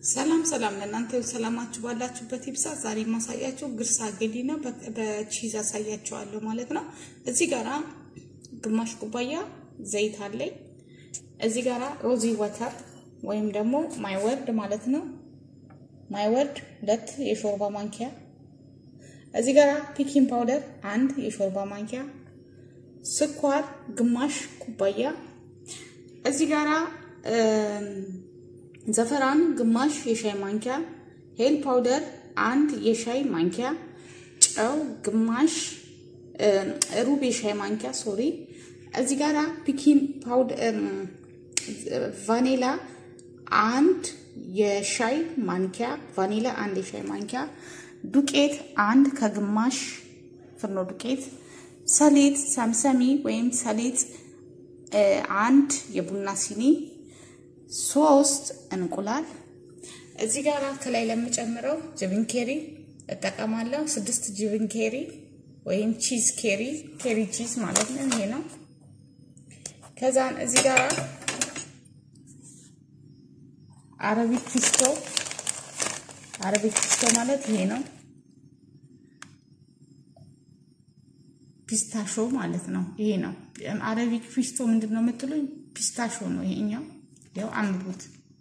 ሰላም ሰላም ለእናንተ ሰላማችሁ ባላችሁበት ይብዛ። ዛሬ የማሳያችሁ ግርሳ ገዲ ነው። በቺዝ አሳያችኋለሁ ማለት ነው። እዚህ ጋራ ግማሽ ኩባያ ዘይት አለኝ። እዚህ ጋራ ሮዚ ወተር ወይም ደግሞ ማይ ወርድ ማለት ነው። ማይ ወርድ ሁለት የሾርባ ማንኪያ። እዚህ ጋራ ፒኪንግ ፓውደር አንድ የሾርባ ማንኪያ፣ ስኳር ግማሽ ኩባያ። እዚህ ጋራ ዘፈራን ግማሽ የሻይ ማንኪያ፣ ሄል ፓውደር አንድ የሻይ ማንኪያ፣ ጨው ግማሽ ሩብ የሻይ ማንኪያ ሶሪ። እዚህ ጋራ ፒኪን ፓውደር ቫኒላ አንድ የሻይ ማንኪያ ቫኒላ አንድ የሻይ ማንኪያ፣ ዱቄት አንድ ከግማሽ ፍርኖ ዱቄት፣ ሰሊጥ ሰምሰሚ ወይም ሰሊጥ አንድ የቡና ሲኒ ሶስት እንቁላል እዚህ ጋር ከላይ ለምጨምረው ጅብን ኬሪ እጠቀማለሁ። ስድስት ጅብን ኬሪ ወይም ቺዝ ኬሪ ኬሪ ቺዝ ማለት ነው። ይሄ ነው። ከዛን እዚህ ጋር አረቢክ ፒስቶ አረቢክ ፒስቶ ማለት ይሄ ነው። ፒስታሾ ማለት ነው። ይሄ ነው አረቢክ ፒስቶ ምንድን ነው የምትሉኝ? ፒስታሾ ነው ይሄኛው። ያው አንብቡት።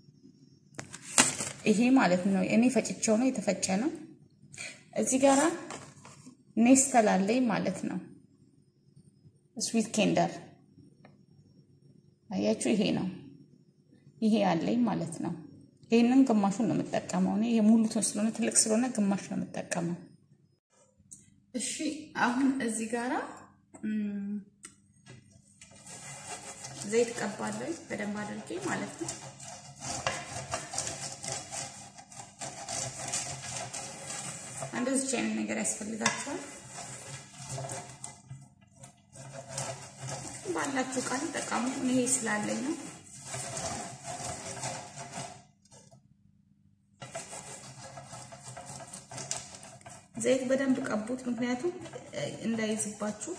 ይሄ ማለት ነው እኔ ፈጭቸው ነው የተፈጨ ነው። እዚህ ጋራ ኔስተል አለኝ ማለት ነው። ስዊት ኬንደር አያችሁ፣ ይሄ ነው ይሄ አለኝ ማለት ነው። ይሄንን ግማሹን ነው የምጠቀመው እኔ የሙሉ ስለሆነ ትልቅ ስለሆነ ግማሽ ነው የምጠቀመው። እሺ አሁን እዚህ ጋራ ዘይት ቀባለሁ በደንብ አድርጌ ማለት ነው። እንደዚህ አይነት ነገር ያስፈልጋቸዋል። ባላችሁ ቃል ጠቃሙ። ይሄ ስላለኝ ነው። ዘይት በደንብ ቀቡት፣ ምክንያቱም እንዳይዝባችሁ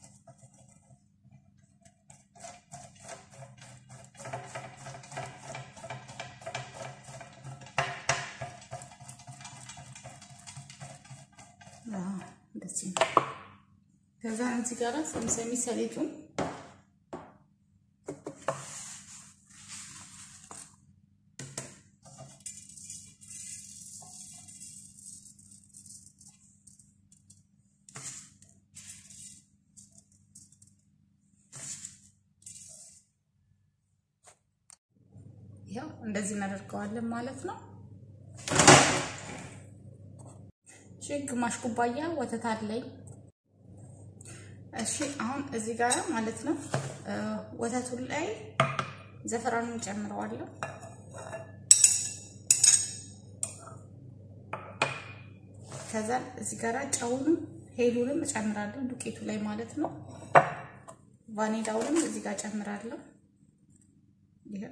እንደዚህ ነው። ከዛ እዚህ ጋር ሰምሰሚ ሰሊጡን ያው እንደዚህ እናደርገዋለን ማለት ነው። እሺ ግማሽ ኩባያ ወተት አለኝ። እሺ አሁን እዚህ ጋር ማለት ነው ወተቱ ላይ ዘፈራኑን ጨምረዋለሁ። ከዛ እዚህ ጋር ጨውንም ሄሉንም እጨምራለሁ ዱቄቱ ላይ ማለት ነው። ቫኒላውንም እዚህ ጋር ጨምራለሁ። ይሄ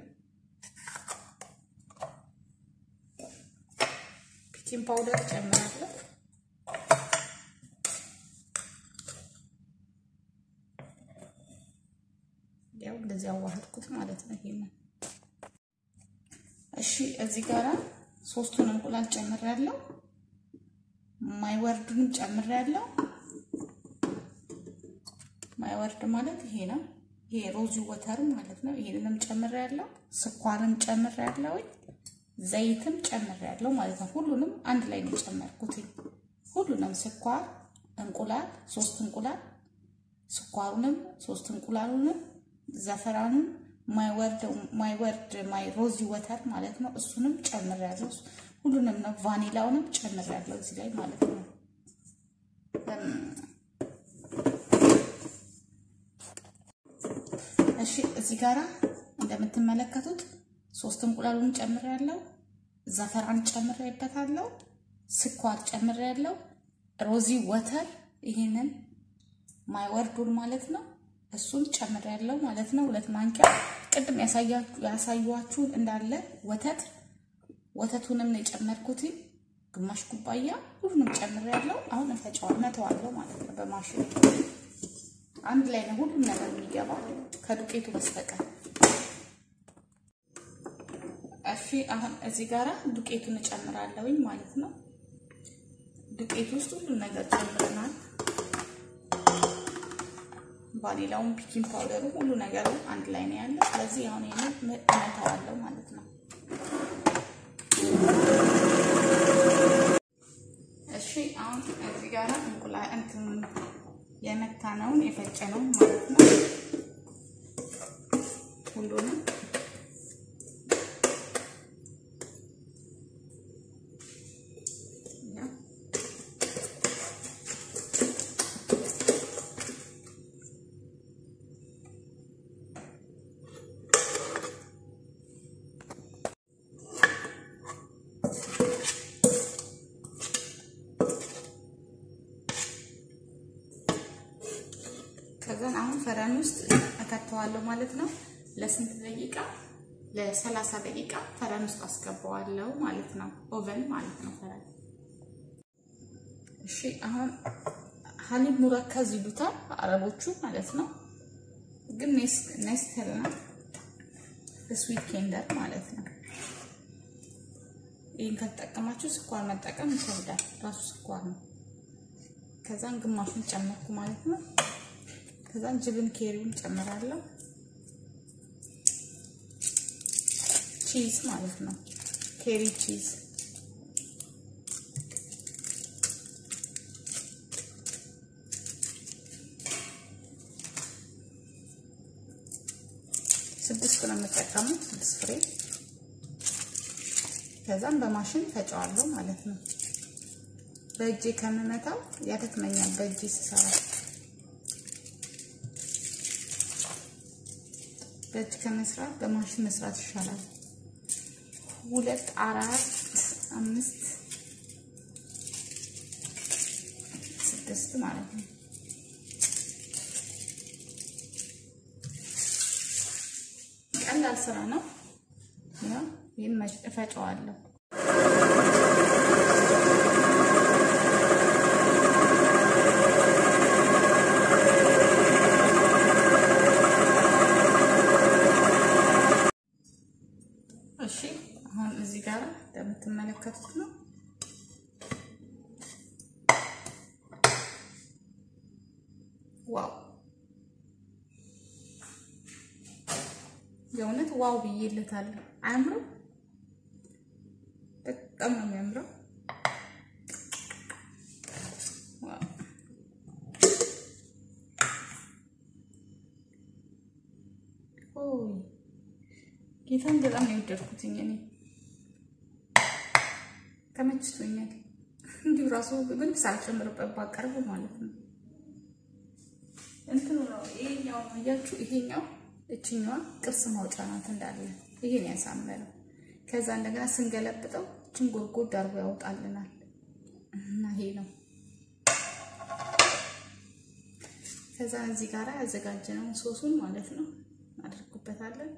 ፒኪንግ ፓውደር ጨምራለሁ። ያው እንደዚህ አዋህድኩት ማለት ነው። ይሄንን እሺ፣ እዚህ ጋራ ሶስቱን እንቁላል ጨምሬያለሁ። ማይወርዱንም ጨምሬያለሁ። ማይወርድ ማለት ይሄ ነው። ይሄ ሮዚ ወተር ማለት ነው። ይሄንንም ጨምሬያለሁ። ስኳርም ጨምሬያለሁ። ዘይትም ጨምሬያለሁ ማለት ነው። ሁሉንም አንድ ላይ ነው የጨመርኩት። ሁሉንም ስኳር፣ እንቁላል፣ ሶስት እንቁላል ስኳሩንም ሶስት እንቁላሉንም ዘፈራኑን ማይወርድ ማይወርድ ማይ ሮዚ ወተር ማለት ነው። እሱንም ጨምሬያለሁ። ሁሉንም ነው ቫኒላውንም ጨምሬያለሁ እዚህ ላይ ማለት ነው። እሺ እዚህ ጋራ እንደምትመለከቱት ሶስት እንቁላሉን ጨምሬያለሁ። ዘፈራን ጨምሬበታለሁ። ስኳር ጨምሬያለሁ። ሮዚ ወተር ይሄንን ማይወርዱን ማለት ነው እሱን ጨምሬያለሁ ማለት ነው። ሁለት ማንኪያ ቅድም ያሳያችሁ እንዳለ ወተት ወተቱንም ነው የጨመርኩት፣ ግማሽ ኩባያ ሁሉንም ጨምሬያለሁ። አሁን እፈጨዋለሁ መተዋለሁ ማለት ነው በማሽን አንድ ላይ ነው ሁሉም ነገር የሚገባው ከዱቄቱ በስተቀር። እሺ እሺ አሁን እዚህ ጋራ ዱቄቱን እጨምራለሁኝ ማለት ነው። ዱቄቱ ውስጥ ሁሉን ነገር ጨምረናል። ቫኒላውን፣ ፒኪንግ ፓውደሩ፣ ሁሉ ነገሩ አንድ ላይ ነው ያለው። ስለዚህ አሁን ይሄንን እመታዋለሁ ማለት ነው። እሺ አሁን እዚህ ጋራ እንቁላል እንትን የመታነውን የፈጨነውን ማለት ነው ሁሉንም ከዛን አሁን ፈረን ውስጥ እከተዋለሁ ማለት ነው። ለስንት ደቂቃ? ለሰላሳ ደቂቃ ፈረን ውስጥ አስገባዋለሁ ማለት ነው። ኦቨን ማለት ነው ፈረን። እሺ አሁን ሀሊብ ሙረከዝ ይሉታል አረቦቹ ማለት ነው። ግን ኔስትል ነው ስዊት ኬንደር ማለት ነው። ይህን ከተጠቀማችሁ ስኳር መጠቀም ይከብዳል። ራሱ ስኳር ነው። ከዛን ግማሹን ጨመርኩ ማለት ነው። ከዛን ጅብን ኬሪውን ጨምራለሁ። ቺዝ ማለት ነው። ኬሪ ቺዝ ስድስት ነው የምጠቀመው፣ ስድስት ፍሬ። ከዛም በማሽን ፈጨዋለሁ ማለት ነው። በእጄ ከምመታው ያደክመኛል በእጄ ስሰራ በእጅ ከመስራት በማሽን መስራት ይሻላል። ሁለት አራት አምስት ስድስት ማለት ነው። ቀላል ስራ ነው። ይህን እፈጨዋለሁ። እሺ አሁን እዚህ ጋር እንደምትመለከቱት ነው። ዋው የእውነት ዋው ብዬለታለሁ። አያምርም? በጣም ነው የሚያምረው። ጌታን በጣም ነው የወደድኩትኝ እኔ ተመችቶኛል። እንዲሁ ራሱ ምን ሳልጨምርበት ባቀርብ ማለት ነው። እንትኑ ነው ይሄኛው አያችሁ፣ ይሄኛው እችኛዋ ቅርስ ማውጫ ናት እንዳለ ይሄን ያሳመረው። ከዛ እንደገና ስንገለብጠው እችን ጎድጎድ አድርጎ ያወጣልናል እና ይሄ ነው። ከዛ እዚህ ጋር ያዘጋጀነውን ሶሱን ማለት ነው እናደርጉበታለን።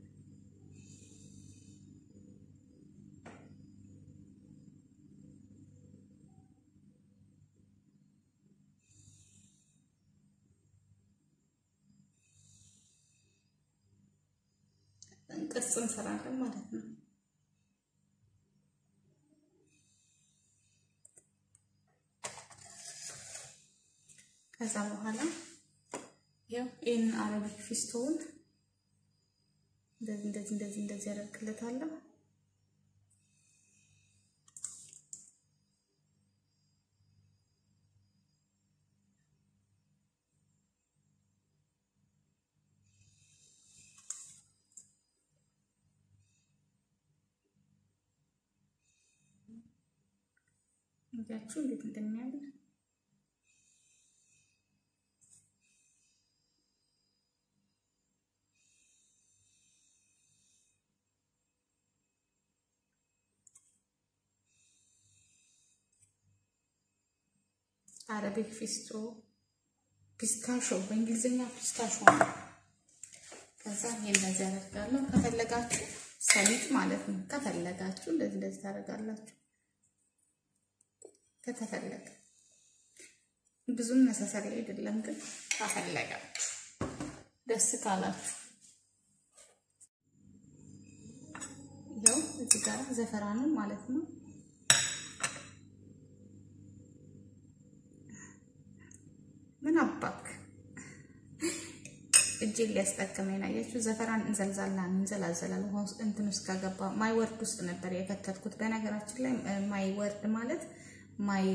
ቅርጽ እንሰራለን ማለት ነው። ከዛ በኋላ ያው ይህን አረቢክ ፊስቶውን እንደዚህ እንደዚህ እንደዚህ እንደዚህ ያደርግለታለሁ። እንጃችሁ እንዴት እንደሚያምር አረቢክ ፊስቶ ፒስታሾ በእንግሊዝኛ ፒስታሾ ነው። ከዛ ይሄን እንደዚህ አደርጋለሁ። ከፈለጋችሁ ሰሊጥ ማለት ነው። ከፈለጋችሁ እንደዚህ እንደዚህ ታደርጋላችሁ። ከተፈለገ ብዙም መሳሰል አይደለም፣ ግን ካፈለጋችሁ ደስ ካላችሁ ይኸው እዚህ ጋር ዘፈራኑን ማለት ነው። ምን አባክ እጄን ሊያስጠቅመኝ ነው። አያችሁ ዘፈራን እንዘልዛላ እንዘላዘላል ውሃ ውስጥ እንትን ውስጥ ከገባ ማይ ወርድ ውስጥ ነበር የከተትኩት። በነገራችን ላይ ማይ ወርድ ማለት ማይ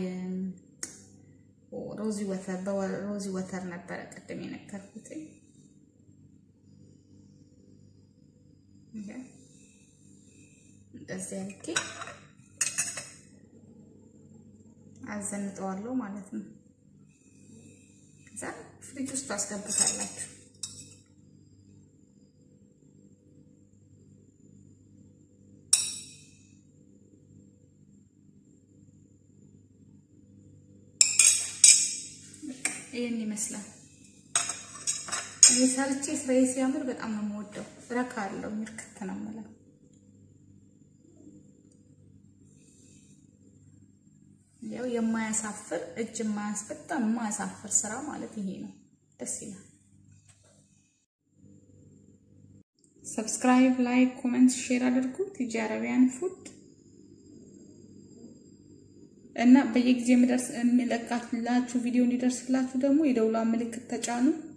ሮዚ ወተር በሮዚ ወተር ነበረ ቅድም የነገርኩት። እንደዚህ አድርጌ አዘንጠዋለሁ ማለት ነው። ከዛ ፍሪጅ ውስጥ ታስገቡታላችሁ። ይህን ይመስላል። እኔ ሰርቼ ስራዬ ሲያምር በጣም ነው የምወደው። ረካ አለው ምርክት ነው የምለው። ያው የማያሳፍር እጅ የማያስ በጣም የማያሳፍር ስራ ማለት ይሄ ነው። ደስ ይላል። ሰብስክራይብ፣ ላይክ፣ ኮሜንት፣ ሼር አድርጉ። ቲጂ አረቢያን ፉድ እና በየጊዜ የሚለቃላችሁ ቪዲዮ እንዲደርስላችሁ ደግሞ የደውሏን ምልክት ተጫኑ።